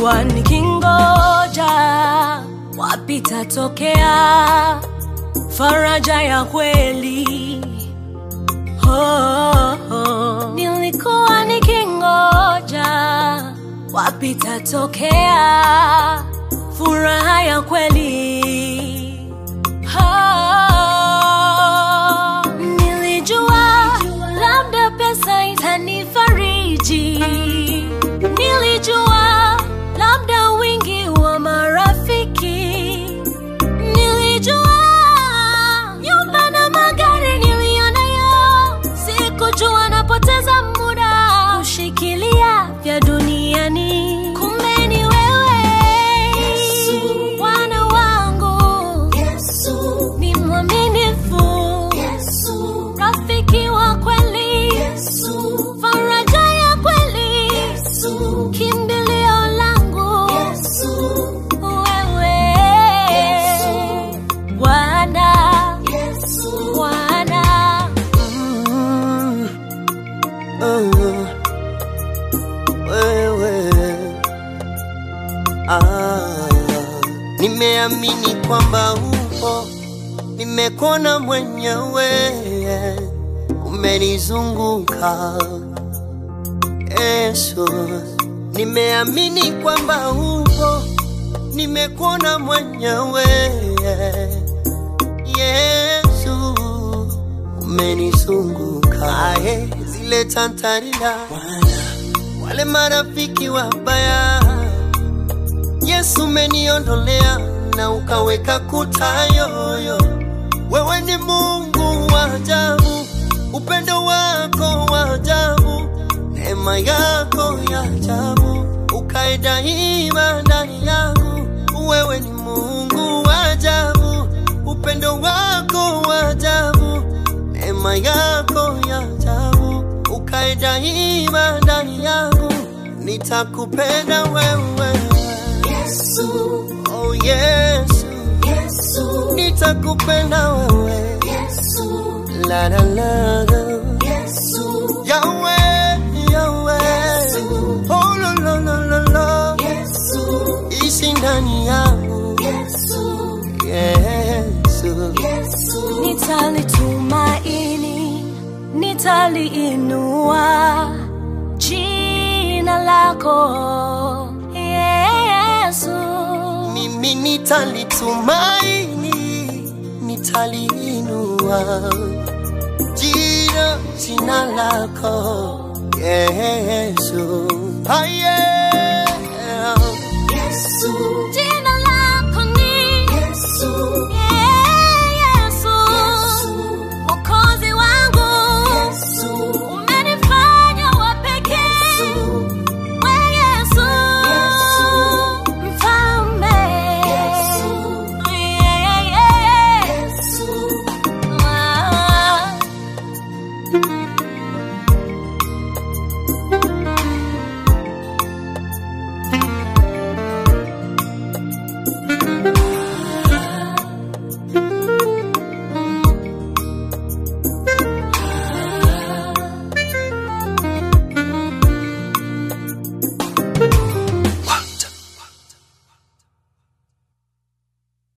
nilikuwa nikingoja wapi tatokea faraja ya kweli oh, oh. nilikuwa nikingoja wapi tatokea furaha ya kweli oh. nilijua labda pesa itanifariji nilijua labda wingi wa marafiki nilijua nyumba na magari niliyonayo sikujua napoteza muda kushikilia vya duniani kumbe ni wewe Yesu. bwana wangu Yesu, ni mwaminifu Yesu, rafiki wa kweli Yesu, faraja ya kweli Yesu, kimbilio langu Yesu, wewe Yesu. bwana Yesu. bwana Mm, uh, wewe ah, nimeamini kwamba upo, nimekuona mwenyewe, umenizunguka Yesu, nimeamini kwamba upo, nimekuona mwenyewe Yesu, umenizunguka aye, zile tantarila wale marafiki wabaya, Yesu umeniondolea na ukaweka kuta yoyo. Wewe ni Mungu wa ajabu, upendo wako wa ajabu, neema yako ya ajabu, ukae daima ndani yangu. Wewe ni Mungu wa ajabu, upendo wako wa ajabu, neema yako ya ajabu, ukae daima ndani yangu. Nitakupenda wewe, Yesu, oh Yesu, Yesu, nitakupenda wewe, Yesu, la la la la. Yesu, Yahweh, Yahweh, oh lo lo lo lo lo, Yesu, ishi ndani yangu, Yesu, Yesu. Yesu, nitalitumaini nitaliinua jina lako yesu Mimi nitalitumaini, nitaliinua jina jina lako Yesu. Ah, yeah. Yesu,